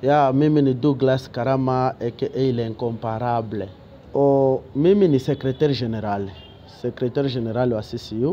Ya, mimi ni Douglas Karama aka l'incomparable. O, mimi ni secretaire general, secretaire general wa CCU.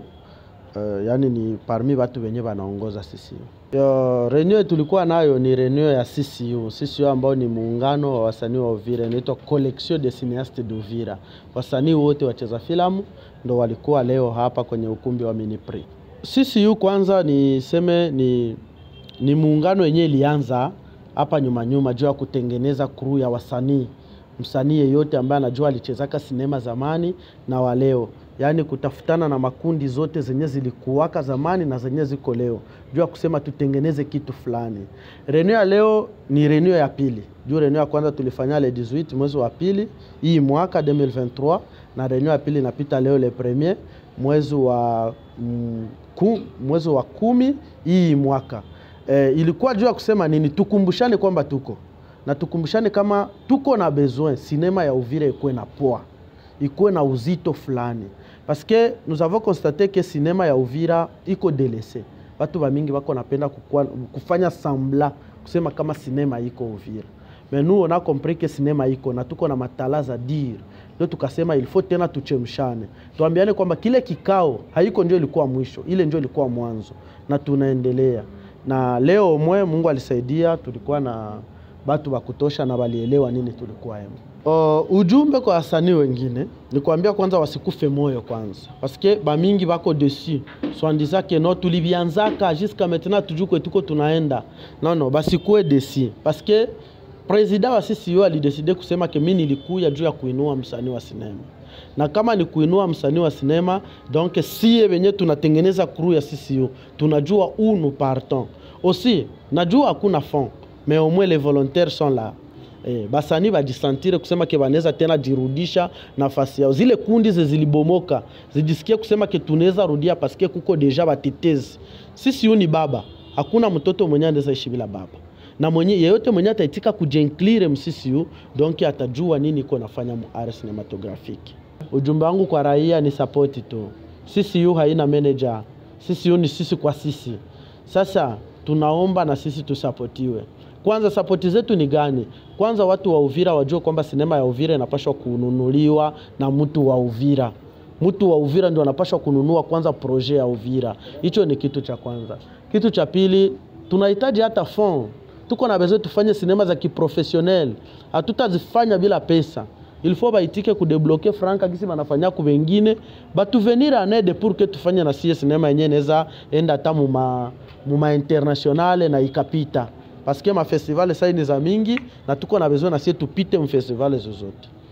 Uh, yani ni parmi watu wenye wanaongoza CCU. Yo, reunion tulikuwa nayo ni reunion ya CCU. CCU ambao ni muungano wa wasanii wa Uvira, inaitwa Collection des Cineastes d'Uvira. Wasanii wote wacheza filamu ndo walikuwa leo hapa kwenye ukumbi wa Miniprix. CCU kwanza niseme ni, ni muungano yenyewe ilianza hapa nyuma nyuma juu ya kutengeneza crew ya wasanii msanii yeyote ambaye anajua alichezaka sinema zamani na wa leo, yaani kutafutana na makundi zote zenye zilikuwaka zamani na zenye ziko leo, juu ya kusema tutengeneze kitu fulani. Reunion ya leo ni reunion ya pili, juu reunion ya kwanza tulifanya le 18 mwezi wa pili hii mwaka 2023 na reunion ya pili inapita leo le premier mwezi wa mm, ku, mwezi wa kumi hii mwaka. E, ilikuwa juu ya kusema nini? Tukumbushane kwamba tuko na tukumbushane kama tuko na besoin sinema ya Uvira ikuwe na poa, ikuwe na uzito fulani, parce que nous avons constaté que sinema ya Uvira iko delese. Watu wa mingi wako napenda kukua, kufanya sambla kusema kama sinema iko Uvira, mais nous on a compris que sinema iko na tuko na matala za dire, ndio tukasema il faut tena tuchemshane, tuambiane kwamba kile kikao haiko ndio ilikuwa mwisho, ile ndio ilikuwa mwanzo, na tunaendelea na leo mwe Mungu alisaidia, tulikuwa na batu wa kutosha na walielewa nini tulikuwa emo. Uh, ujumbe kwa wasanii wengine ni kuambia kwanza wasikufe moyo kwanza, paske bamingi bako dessus swandisa ke no tulivianzaka jusqu'à maintenant tujue kwe tuko tunaenda no no, basikuwe dessus paske president wa CCU alideside kusema ke mimi nilikuya juu ya kuinua msanii wa sinema na kama ni kuinua msanii wa sinema donc sie wenye tunatengeneza crew ya CCU tunajua où nous partons aussi, najua hakuna fond mais au moins les volontaires sont là. Eh, basani bajisantire kusema ke banaweza tena jirudisha nafasi yao. Zile kundi zilibomoka zijisikie kusema ke tunaweza rudia paske kuko deja batetezi. Sisi ni baba, hakuna mtoto mwenye anaweza ishi bila baba na mwenye yeyote mwenye ataitika kujenklire msisiu donc atajua nini iko nafanya mu art cinematographique. Ujumbe wangu kwa raia ni support tu. CCU haina manager. CCU ni sisi kwa sisi. Sasa tunaomba na sisi tusapotiwe. Kwanza sapoti zetu ni gani? Kwanza watu wa Uvira wajue kwamba sinema ya Uvira inapaswa kununuliwa na mtu wa Uvira. Mtu wa Uvira ndio anapaswa kununua kwanza projet ya Uvira. Hicho ni kitu cha kwanza. Kitu cha pili, tunahitaji hata fond. Tuko na besoin tufanye sinema za kiprofessionnel. Hatutazifanya bila pesa. Il faut baitike kudebloke franka kisi banafanya ku wengine batuvenir en aide pour que tufanye na sie sinema yenyewe inaweza enda hata muma, muma internationale na ikapita paske mafestivali sai ni za mingi na tuko na besoin na sie tupite mfestivali zozote.